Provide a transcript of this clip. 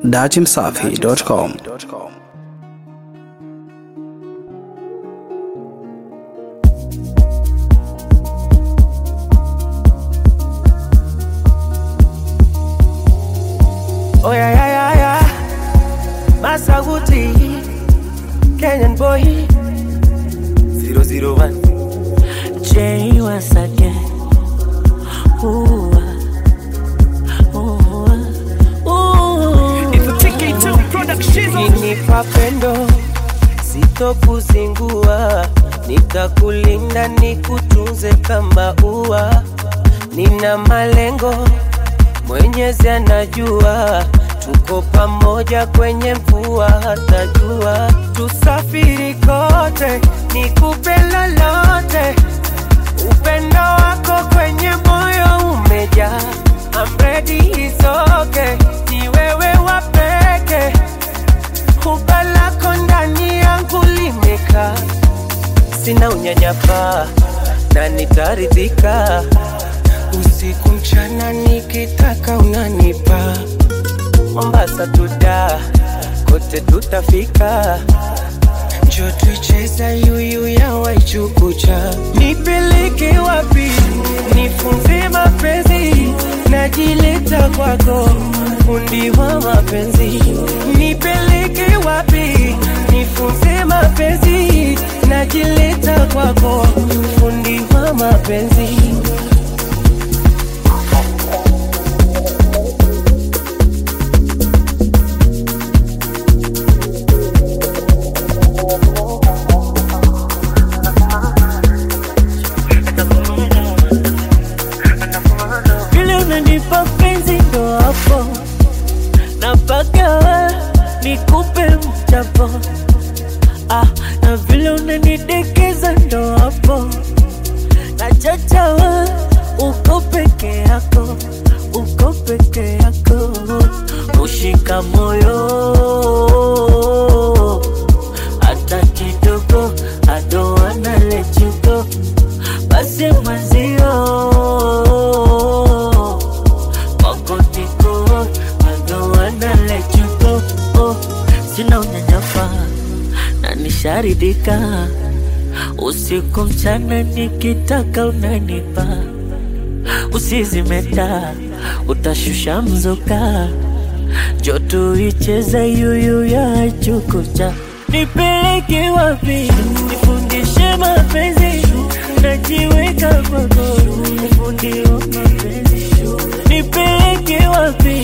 datimsafi.com. Oh yeah, yeah, yeah, yeah. Masaguti, Kenyan boy. 001. Jay once again. Ooh, ah, ooh, ah, ooh. Ninipa pendo, sitokuzingua, nitakulinda nikutunze kama ua. Nina malengo, Mwenyezi anajua, tuko pamoja kwenye mvua hata jua. Tusafiri kote, nikupe lolote, upendo wako kwenye moyo umejaa. I'm ready, it's okay, ni wewe wa peke Kuba lako ndani yangu limekaa, sina unyanyapaa na nitaridhika. Usiku mchana nikitaka unanipa, Mombasa tuda kote tutafika, njo tuicheza yuyu ya Waichukucha. Nipeleke wapi? Nifunze mapenzi, najileta kwako, fundi wa mapenzi. Nipeleke wapi? Nifunze mapenzi, najileta kwako, fundi wa mapenzi. Vile unanipa penzi ndo hapo napaka nikupe mchapo ah, na vile unanidekeza ndo hapo nachachawa uko peke yako uko peke yako kushika moyo hata kidogo I don't wanna let you go basi mwenzio wako tiko I don't wanna let you go oh, sina unyanyapa na nisharidika usiku mchana nikitaka unanipa usizimeta utashusha mzuka joto icheza yuyu ya chukucha nipeleke wapi nifundishe mapenzi najiweka kwako ufundi wa mapenzi nipeleke wapi